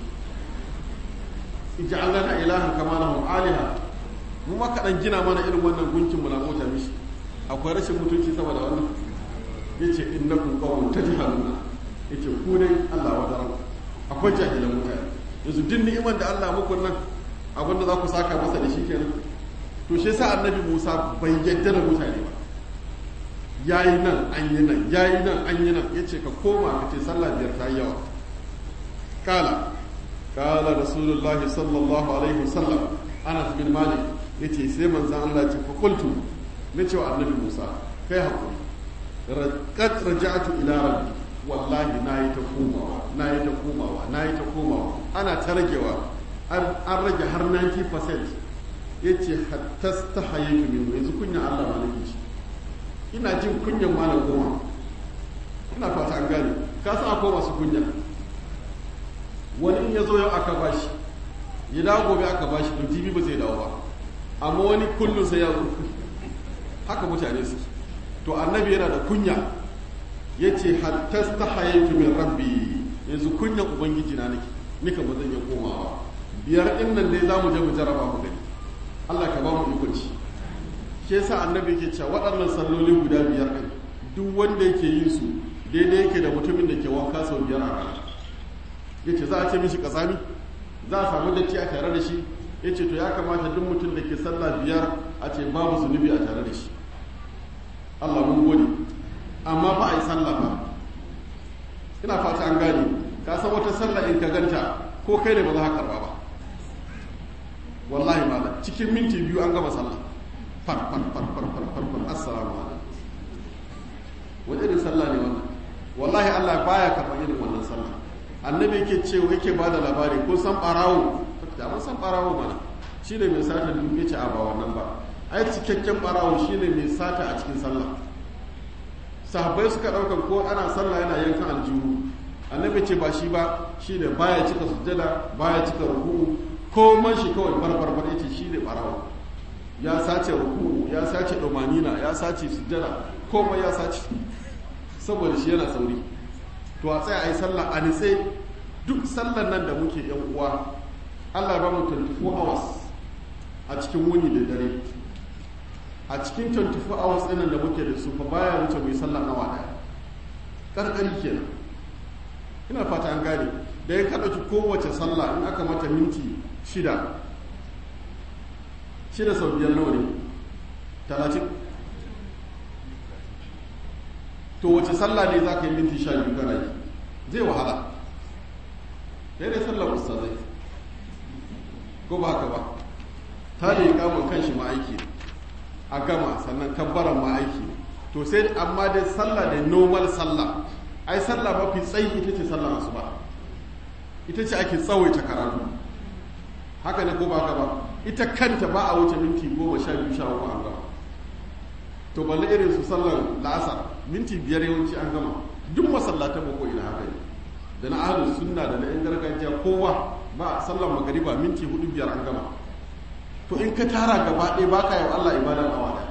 ij'al lana ilahan kama lahum aliha mu ma kadan gina mana irin wannan gunkin mu na bauta mishi akwai rashin mutunci saboda wannan yace innakum qawmun tajhaluna yace ku dai Allah wa daram akwai jahilan mutane yanzu din ni'imar da Allah muku nan abinda za ku saka masa da shi kenan to shi yasa annabi Musa bai yadda da mutane ba yayi nan an yi nan yayi nan an yi nan yace ka koma ka ce sallah biyar ta yawa kala kala rasulullah sallallahu alaihi wasallam Anas bin Malik yace sai manzon Allah ya ce fa qultu nace wa annabi Musa kai hakuri raqat raja'tu ila rabbi wallahi nayi ta komawa nayi ta komawa nayi ta komawa ana ta ragewa an rage har 90% yace hatta stahayitu min yanzu kunya Allah ma nake shi ina jin kunyan malam goma ina fata an gane ka san akwai masu kunya wani in ya zo yau aka bashi ya dawo gobe aka bashi to jibi ba zai dawo ba amma wani kullum sai ya zo haka mutane su to annabi yana da kunya ya ce hatta ta hayaitu min rabbi yanzu kunyan ubangiji na nake nika ba zan iya komawa biyar din nan dai za mu je mu jaraba mu gani Allah ka ba mu ikon ci shi yasa annabi yake cewa waɗannan salloli guda biyar din duk wanda yake yin su daidai yake da mutumin da ke wanka sau biyar a rana yace za a ce mishi kasami za a samu datti a tare da shi yace to ya kamata duk mutum da ke sallah biyar a ce babu zunubi a tare da shi Allah mun gode amma ba a yi sallah ba ina fata an gane ka san wata sallah in ka ganta ko kai ne ba za ka karba ba wallahi malam cikin minti biyu an gama sallah far far far far far far far assalamu alaikum wani irin sallah ne wannan wallahi Allah baya karɓar irin wannan sallah annabi yake cewa yake ba da labari ko san barawo da mun san barawo mana shine mai sata duk yace a ba wannan ba ai cikakken barawo shine mai sata a cikin sallah sahabbai suka ɗaukar ko ana sallah yana yankan aljihu annabi ce ba shi ba shi ne baya cika sujjada baya cika ruku ko man shi kawai barbar bar yace shi ne barawo ya sace ruku ya sace domanina ya sace sujjada komai ya sace saboda shi yana sauri to a tsaya a yi sallah a nitse duk sallan nan da muke yan uwa Allah ba mu 24 hours a cikin wuni da dare a cikin 24 hours ɗinan da muke da su fa baya wuce mai sallah awa ɗaya ƙarƙari kenan ina fata an gane da ya kaɗa ki kowace sallah in aka mata minti shida shida sau biyar nawa ne talatin to wace sallah ne za ka yi minti sha biyu kana yi zai wahala ya dai sallar ustazai ko ba haka ba ta da yi kamun kan shi ma aiki a gama sannan kabbaran ma aiki to sai amma dai sallah da normal sallah ai sallah mafi tsayi ita ce sallar asuba ita ce ake tsawaita karatu haka ne ko ba haka ba ita kanta ba a wuce minti goma sha biyu sha uku an gama to balle irin su sallar la'asar minti biyar yawanci an gama duk masallatan ba ko ina haka ne da na ahlus sunna da na yan gargajiya kowa ba sallar magariba minti hudu biyar an gama to in ka tara gaba ɗaya ba ka yi Allah ibadan awa ɗaya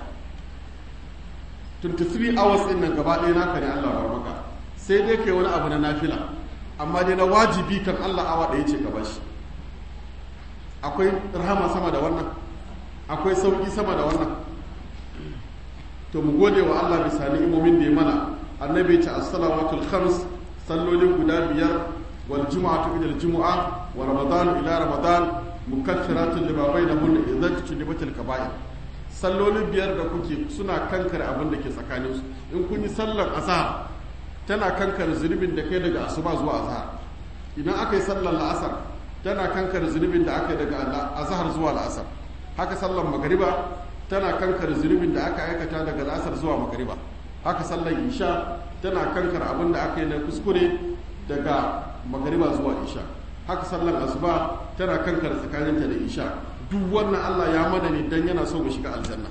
23 hours ɗin nan gaba ɗaya naka ne Allah bar maka sai dai kai wani abu na nafila amma dai na wajibi kan Allah awa ɗaya ce gaba shi akwai rahama sama da wannan akwai sauƙi sama da wannan to mu gode wa Allah bisa ni'imomin da ya mana annabi ta as-salawatul khams sallolin guda biyar wal jumu'atu ila al-jumu'a wa ramadan ila ramadan mukaffiratun lima bainahunna idza tujlibatil kaba'ir sallolin biyar da kuke suna kankare abin da ke tsakanin su in kun yi sallar azhar tana kankare zunubin da kai daga asuba zuwa azhar idan aka yi sallar la'asar tana kankare zunubin da aka yi daga azhar zuwa la'asar haka sallar magariba tana kankare zunubin da aka aikata daga la'asar zuwa magariba haka sallar isha tana kankare abin da aka yi na kuskure daga magariba zuwa isha haka sallar asuba tana kankare tsakaninta da isha duk wannan Allah ya mana ne dan yana so mu shiga aljanna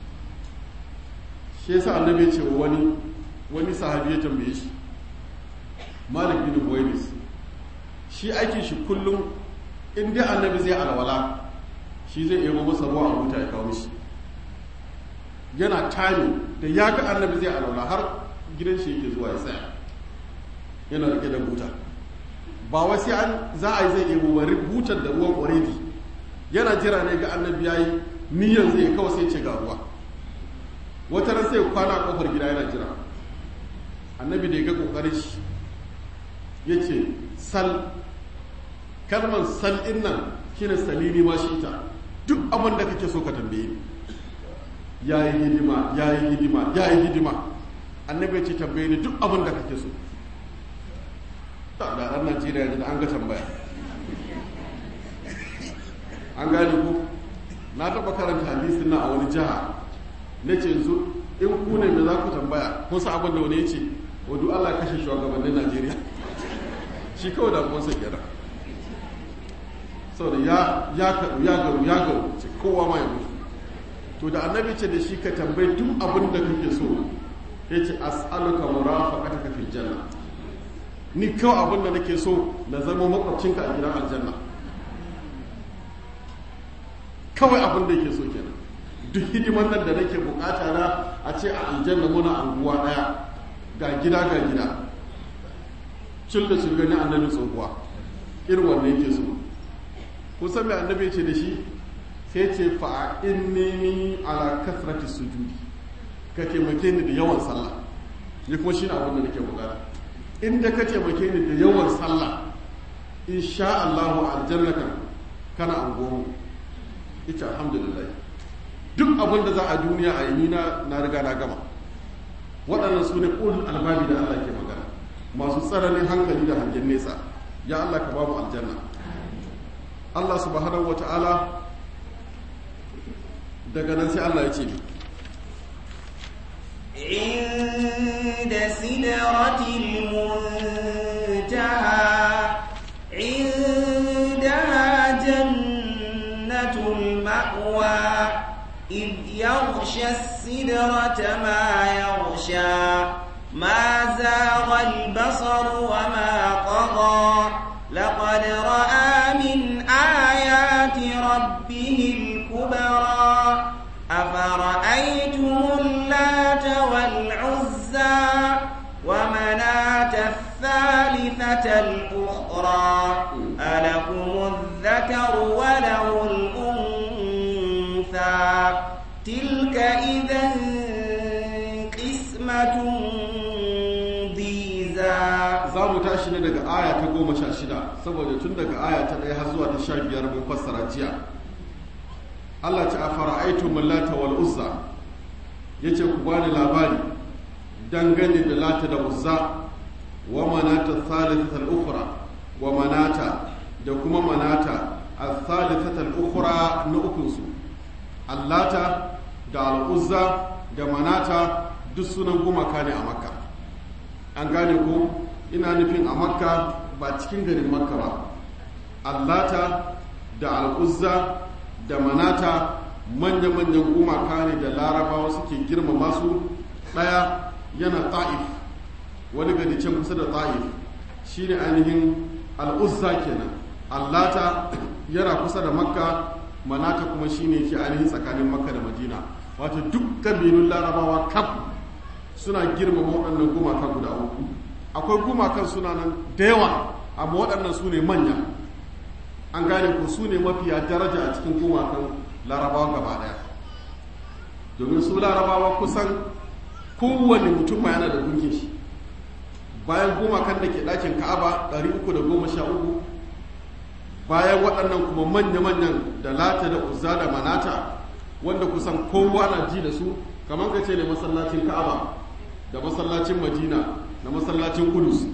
shi yasa annabi ya ce wani wani sahabi ya tambaye shi Malik bin Buwainis shi aikin shi kullum in dai annabi zai alwala shi zai yabo masa ruwa a buta ya kawo mishi yana tani da ya ga annabi zai alwala har gidan shi yake zuwa ya tsaya yana rike da buta ba wai sai an za a yi zai yabo wani butar da ruwan already yana jira ne ga annabi yayi niyyar zai kawai sai ce ga ruwa wata ran sai kwana a kofar gida yana jira annabi da ya ga kokarin shi ya ce sal kalmar sal din nan shine salini ma shi ta duk abin da kake so ka tambaye ni ya yi hidima ya yi hidima ya yi hidima annabi ya ce tambaye ni duk abin da kake so da ɗan najeriya da an ga tambaya an gane ko na taɓa karanta hadisin na a wani jiha na ce yanzu in ku ne me za ku tambaya kun san abin da wani ya ce wadu allah kashe shugabannin najeriya shi kawai da kuma sai kenan saboda ya ya kaɗu ya garu ya garu ce kowa ma ya mutu to da annabi ce da shi ka tambayi duk abin da kake so ya ce as'aluka murafaqataka fil janna ni kawai abin da nake so na zama makwabcinka a gidan aljanna kawai abin da yake so kenan duk hidiman nan da nake bukata na a ce a aljanna muna anguwa daya ga gida ga gida cin da sun gani annabi tsohuwa irin wanne yake so kusan mai annabi ce da shi sai ce fa inni ala kasrati sujudi ka taimake ni da yawan sallah ni kuma shi na abin da nake bukata inda ka taimake ni da yawan sallah insha Allahu aljannaka kana angomu ita alhamdulillah duk abin da za a duniya a yi na na riga na gama waɗannan su ne ƙulun albabi da Allah ke magana masu tsananin hankali da hangen nesa ya Allah ka babu aljanna Allah subhanahu wa ta'ala daga nan sai Allah ya ce ni عند سدرة المنتهى عندها جنة المأوى إذ يغشى السدرة ما يغشى ما زاغ البصر وما طغى لقد رأى من آيات ربه الكبرى أفرأيتم اللات والعزى ومناة الثالثة الأخرى ألكم الذكر وله الأنثى تلك إذا قسمة ضيزى za mu tashi ne daga aya ta goma sha shida saboda tun daga aya ta ɗaya har zuwa ta sha biyar mun fassara jiya Allah ta afara aitu mallata wal uzza yace ku bani labari dangane da lata da uzza wa manata thalithata al ukhra wa manata da kuma manata al thalithata al ukhra na ukun su allata da al uzza da manata duk sunan gumaka ne a makka an gane ko ina nufin a makka ba cikin garin makka ba allata da al uzza da manata manya-manyan gumaka ne da larabawa suke girmama su ɗaya yana ta'if wani gari can kusa da ta'if shi ne ainihin al'uzza kenan allata yana kusa da makka manata kuma shi ne ke ainihin tsakanin makka da madina wato duk kabilun larabawa kaf suna girmama waɗannan gumaka guda uku akwai gumakan suna nan da yawa amma waɗannan su ne manya an gane ko su ne mafiya daraja a cikin gumakan larabawa gaba daya domin su larabawa kusan kowane mutum ma yana da gunkin shi bayan gumakan da ke ɗakin ka'aba 313 bayan waɗannan kuma manya-manyan da lata da uzza da manata wanda kusan kowa na ji da su kamar ka ce ne masallacin ka'aba da masallacin madina da masallacin kudus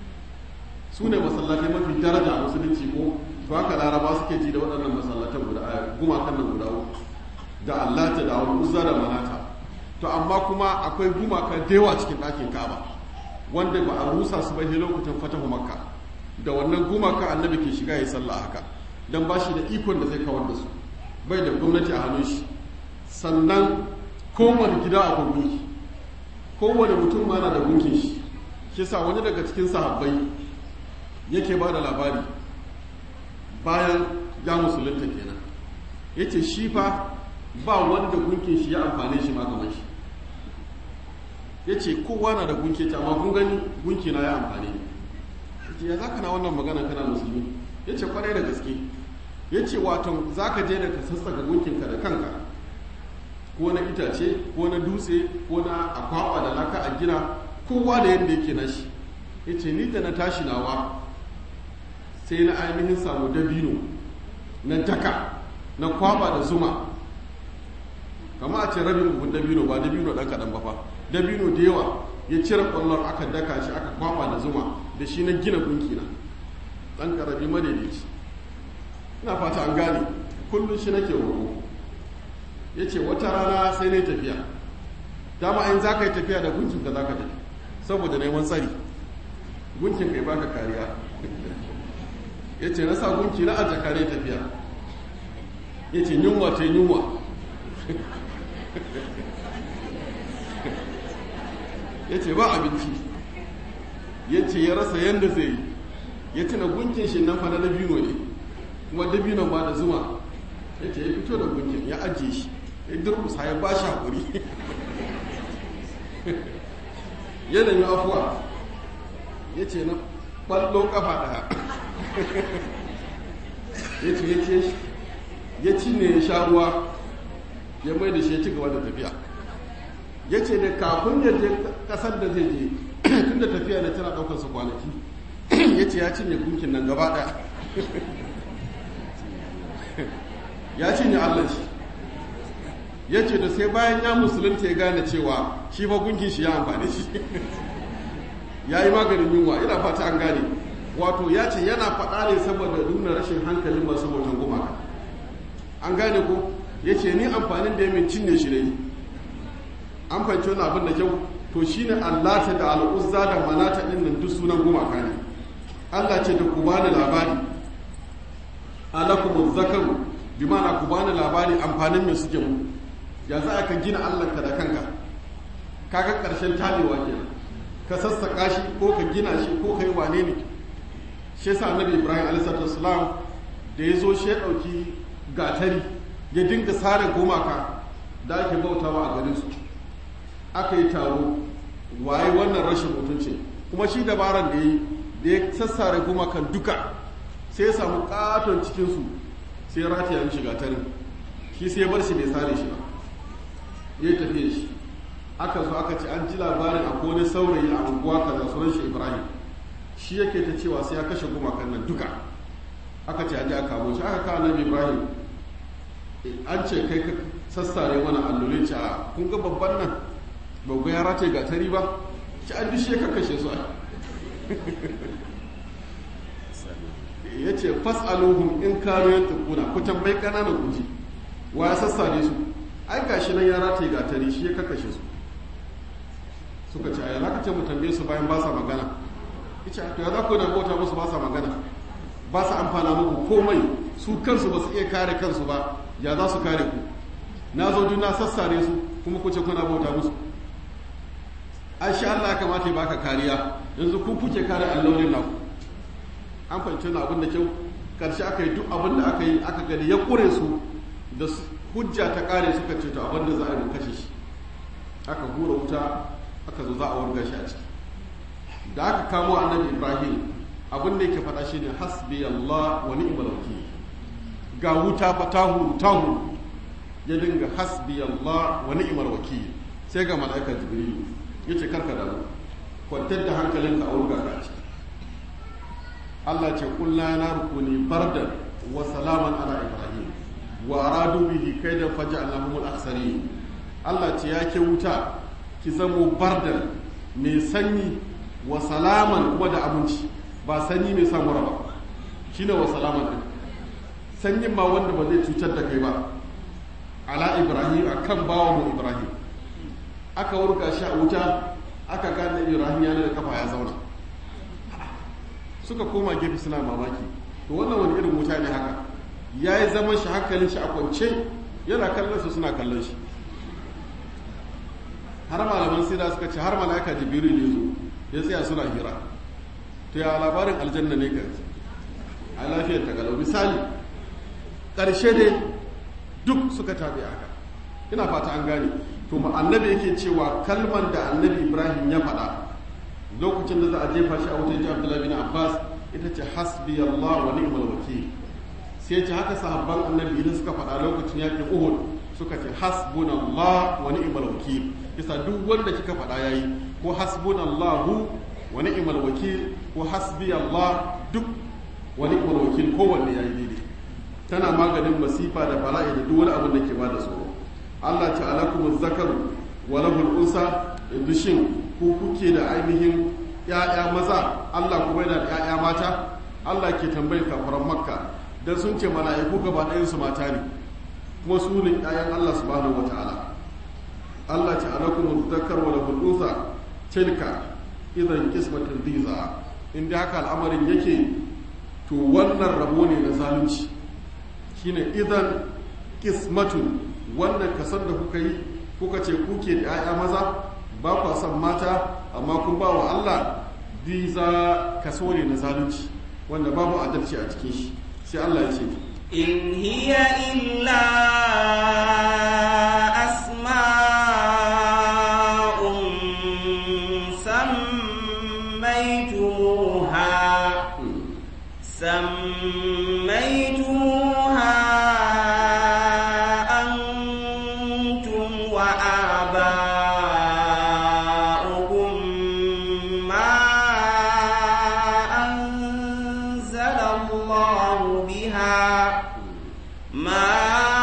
su ne masallacin mafi daraja a musulunci ko to haka laraba suke ji da waɗannan masallatan guda gumakan nan guda uku da allata da wani uzza da manata to amma kuma akwai gumaka da yawa cikin ɗakin kaba wanda ba a rusa su ba lokacin fatahu makka da wannan gumaka annabi ke shiga ya sallah haka dan ba shi da ikon da zai kawar da su bai da gwamnati a hannun shi sannan kowane gida akwai gunki kowane mutum ma na da gunkin shi shi sa wani daga cikin sahabbai yake ba da labari bayan ya musulunta kenan ya ce shi fa ba wanda gunkin shi ya amfane shi ma kamar shi ya ce kowa na da gunki ta amma kun gani gunki na ya amfane ni ya ce ya za ka na wannan magana kana musulmi ya ce kwarai da gaske ya ce waton za ka je da ka sassaka gunkinka da kanka ko na itace ko na dutse ko na akwawa da laka a gina kowa da yadda yake na shi ya ce ni da na tashi nawa sai na ainihin samu dabino na daka na kwaba da zuma kama a ce rabin buhun dabino ba dabino ɗan kaɗan ba fa dabino da yawa ya cire ƙwallon aka daka shi aka kwaba da zuma da shi na gina gunkina ɗan ƙarami madaidaici ina fata an gane kullum shi nake roƙo ya ce wata rana sai na tafiya dama in za ka yi tafiya da gunkinka za ka tafi saboda neman tsari gunkin kai baka kariya ya ce na sa gunki na ajiye kare tafiya ya ce yunwa ce yunwa ya ce ba abinci ya ce ya rasa yadda zai yi ya tuna gunkin shi nan fana dabino ne kuma dabino ba da zuma ya ce ya fito da gunkin ya ajiye shi ya durkusa ya ba shi haƙuri ya nemi afuwa ya ce na ɓallo ƙafa ɗaya ya ce ya ce ya cinye ya sha ruwa ya mai da shi ya ci gaba da tafiya ya ce da kafin ya je ƙasar da zai je tun da tafiya da tana ɗaukar su kwanaki ya ce ya cinye gunkin nan gaba ɗaya ya cinye allah shi ya ce da sai bayan ya musulunta ya gane cewa shi fa gunkin shi ya amfani shi ya yi maganin yunwa ina fata an gane wato ya ce yana faɗa ne saboda nuna rashin hankalin masu hoton gumaka an gane ko ya ce ni amfanin da ya min cinye shi ne an fahimci wani abin da kyau to shine allata da al'uzza da manata ɗin nan duk sunan gumaka ne allah ce da ku bani labari alakumuz zakaru bi ma'ana ku bani labari amfanin me suke mu ya za ka gina allahnka da kanka kaga karshen tabewa kenan ka sassaka shi ko ka gina shi ko ka yi wane ne shi yasa annabi ibrahim alaihi da ya zo shi ya ɗauki gatari ya dinga sare gumaka da ake bautawa a garin su aka yi taro waye wannan rashin mutunci kuma shi dabaran da ya yi da ya sassare gumakan duka sai ya samu katon cikinsu sai ya rataya mishi gatarin shi sai ya bar shi bai sare shi ba ya tafiye shi aka zo aka ce an ji labarin a wani saurayi a unguwa kaza sunan shi ibrahim shi yake ta cewa sai ya kashe gumakan nan duka aka ce aje a kamo shi aka kawo annabi ibrahim an ce kai ka sassare mana allolin ci a kun ga babban nan ba ga ya rataye gatari ba ci an dushe ka kashe su ya ce fas'aluhum in kanu yantukuna ku tambayi kananan kuji wa ya sassare su ai gashi nan ya rataye gatari shi ya kakashe su suka ce a yana ka ce mu tambaye su bayan ba sa magana ita to ya za ku da bauta musu ba sa magana ba sa amfana muku komai su kansu ba su iya kare kansu ba ya za su kare ku na zo na sassare su kuma ku ce kuna bauta musu ai shi Allah ya kamata ya baka kariya yanzu ku kuke kare allolin naku an fahimci wani abin da kyau karshe aka yi duk abin da aka yi aka gani ya kure su da hujja ta kare suka ce to abin da za a yi kashe shi aka hura wuta aka zo za a warga shi a ciki da aka kamo annabi ibrahim abin da yake faɗa shine hasbi allah wa ni'mal wakil ga wuta fa tahu tahu ya dinga hasbi allah wa ni'mal wakil sai ga mala'ika jibril yace karka da kwantar da hankalinka a wurga ka ciki Allah ce kulna na rukuni bardan wa salaman ala ibrahim wa aradu bihi kaidan faja'alnahum al-akhsarin Allah ce ya ke wuta ki zamo bardan mai sanyi wa salaman kuma da abinci ba sanyi mai samu raba shine wa salaman din sanyin ma wanda ba zai cutar da kai ba ala ibrahim akan bawa mu ibrahim aka wurga shi a wuta aka gane ibrahim yana da kafa ya zauna suka koma gefe suna mamaki to wannan wani irin wuta ne haka ya yi zaman shi hankalin shi a kwance yana kallon su suna kallon shi har malaman sira suka ce har mala'ika jibril ne zo ya tsaya suna hira to ya labarin aljanna ne ka a lafiyar ta galau misali ƙarshe ne duk suka tabi haka ina fata an gane to annabi yake cewa kalmar da annabi ibrahim ya faɗa lokacin da za a jefa shi a wutar ji abdullahi bin abbas ita ce hasbi allah wa ni'mal wakil sai ce haka sahabban annabi idan suka faɗa lokacin yakin uhud suka ce hasbunallah wa ni'mal wakil isa duk wanda kika faɗa yayi ko hasbunallahu wa ni'mal wakil ko hasbi allah duk wa ni'mal wakil kowanne yayi daidai tana maganin masifa da bala'i da duk wani abin da ke bada tsoro Allah ta alakum zakaru wa lahul unsa yanzu shin ku kuke da ainihin ‘ya'ya maza Allah kuma yana da ‘ya'ya mata Allah ke tambayin kafaran makka don sun ce mala'iku gaba ɗayansu mata ne kuma su ne ‘ya'yan Allah subhanahu wa ta'ala Allah ce alakum zakar wa lahul unsa tilka idan kismatin diza inda haka al'amarin yake to wannan rabo ne na zalunci shine idan kismatun wannan kasan da kuka yi kuka ce kuke da 'ya'ya maza ba kwa son mata amma kun ba wa Allah diza kaso ne na zalunci wanda babu adalci a cikin shi sai Allah ya ce إن هي إلا أسماء سميتموها سميتموها أنتم وآباؤكم ما أنزل الله بها ما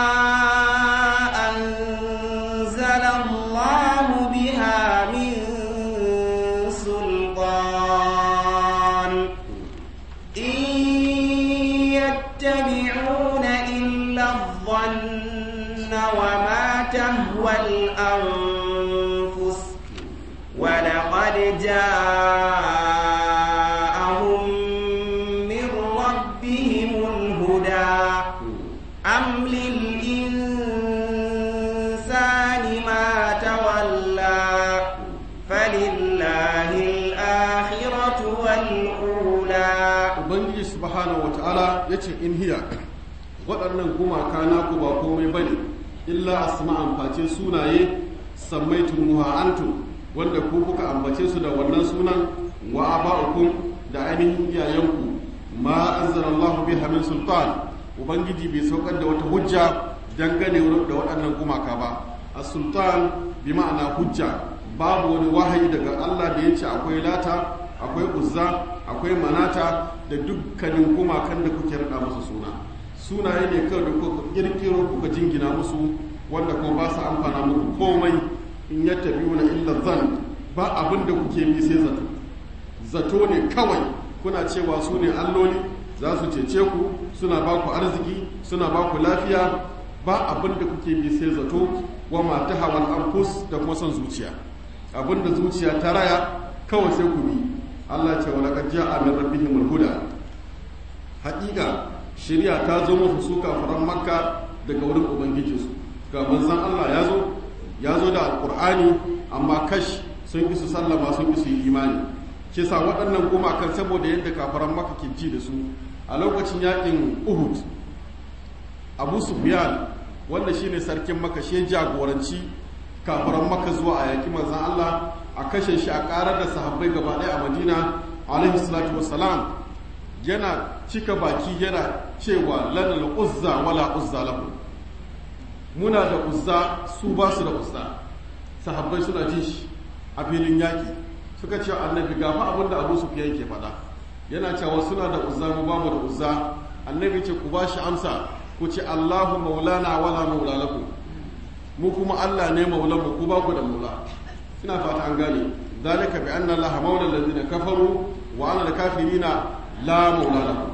أنزل الله بها من سلطان إن يتبعون إلا الظن وما تهوى الأنفس ولقد جاءهم من ربهم الهدى أم للإنسان ما تولى فلله الآخرة والأولى ubangiji subhanahu wata'ala ya ce in hiya waɗannan gumaka naku ba komai bane illa asma'an face sunaye sammaitumuha antum wanda ku kuka ambace su da wannan sunan wa aba'ukum da ainihin iyayenku ma anzalallahu biha min sultan ubangiji bai saukar da wata hujja dangane da waɗannan gumaka ba as-sultan bi ma'ana hujja babu wani wahayi daga Allah da ya ce akwai lata akwai uzza akwai manata da dukkanin gumakan da kuke rada musu suna sunaye ne kawai da kuka kirkiro kuka jingina musu wanda kuma ba su amfana muku komai in ya tafi wani illa zan ba abin da kuke bi sai zato zato ne kawai kuna cewa su ne alloli za su cece ku suna ba ku arziki suna ba ku lafiya ba abin da kuke bi sai zato wa mata hawan anfus da kuma son zuciya abin da zuciya ta raya kawai sai ku bi Allah ce wa laqad ja'a min rabbihimul huda haƙiƙa shari'a ta zo musu su kafiran makka daga wurin ubangijinsu ga manzon Allah ya zo ya zo da alqur'ani amma kash sun ki su sallama sun ki su yi imani ke sa waɗannan gumakan saboda yadda kafiran makka ke ji da su a lokacin yakin uhud abu sufyan wanda shine sarkin makka shi jagoranci kafiran makka zuwa a yaki manzon Allah a kashe shi a karar da sahabbai gaba ɗaya a madina alaihi salatu wassalam yana cika baki yana cewa lanal uzza wala uzza lahu muna da uzza su ba su da uzza sahabbai suna jin shi a filin yaƙi suka ce annabi gafa abin da abu su fiye ke faɗa yana cewa suna da uzza mu ba mu da uzza annabi ce ku ba shi amsa ku ce allahu maulana wala maula lakum mu kuma allah ne maulan mu ku ba ku da maula ina fata an gane zalika bi anna allaha maula alladhina kafaru wa anna al-kafirina la maula lahum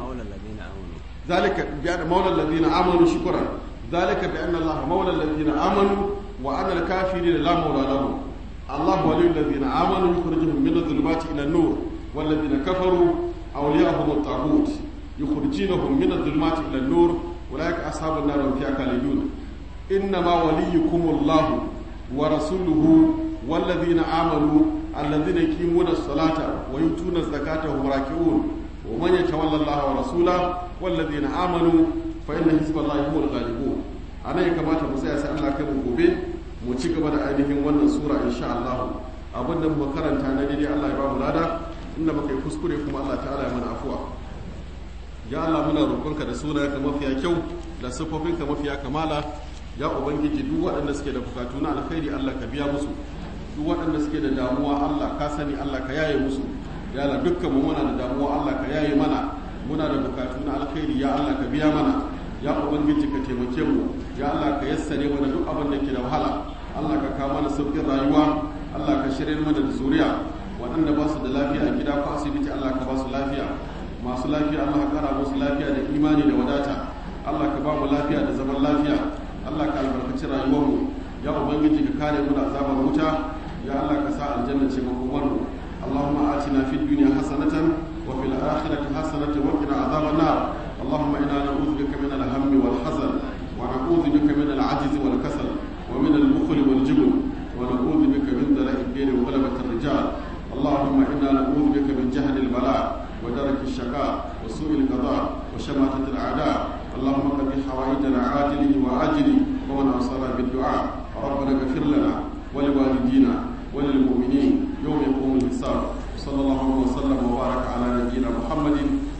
zalika bi anna maula alladhina amanu shukran zalika bi anna allaha maula alladhina amanu wa anna al-kafirina la maula lahum الله ولي الذين آمنوا يخرجهم من الظلمات إلى النور والذين كفروا أولياءهم الطاغوت يخرجونهم من الظلمات إلى النور أولئك أصحاب النار هم فيها خالدون إنما وليكم الله ورسوله والذين آمنوا الذين يقيمون الصلاة ويؤتون الزكاة وهم راكعون ومن يتولى الله ورسوله والذين آمنوا فإن حزب الله هم الغالبون أنا كما تمسي أسأل الله كم gobe mu ci gaba da ainihin wannan sura insha Allah abin da muka karanta na daidai Allah ya ba mu lada inda muka yi kuskure kuma Allah ta'ala ya mana afuwa ya Allah muna roƙonka da sunayenka mafiya kyau da siffofinka mafiya kamala ya ubangiji duk waɗanda suke da bukatu na alkhairi Allah ka biya musu duk waɗanda suke da damuwa Allah ka sani Allah ka yaye musu ya Allah dukkan mu muna da damuwa Allah ka yaye mana muna da bukatu na alkhairi ya Allah ka biya mana ya ubangiji ka taimake mu ya Allah ka yassare mana duk abin da ke da wahala Allah ka kawo mana sauƙin rayuwa Allah ka shirya mana da zuriya waɗanda ba su da lafiya a gida ko asibiti Allah ka ba su lafiya masu lafiya Allah ka kara musu lafiya da imani da wadata Allah ka ba mu lafiya da zaman lafiya Allah ka albarkaci rayuwarmu ya ubangiji ka kare mu da azabar wuta ya Allah ka sa aljanna ce makomar mu Allahumma atina fid dunya hasanatan wa fil akhirati hasanatan wa qina azaban nar اللهم انا نعوذ بك من الهم والحزن ونعوذ بك من العجز والكسل ومن البخل والجبن ونعوذ بك من دلاء الدين وغلبة الرجال اللهم إنا نعوذ بك من جهل البلاء ودرك الشقاء وسوء القضاء وشماتة الأعداء اللهم قد حوائجنا عاجله وآجله ومن أوصانا بالدعاء ربنا اغفر لنا ولوالدينا وللمؤمنين يوم يقوم الحساب صلى الله وسلم وبارك على نبينا محمد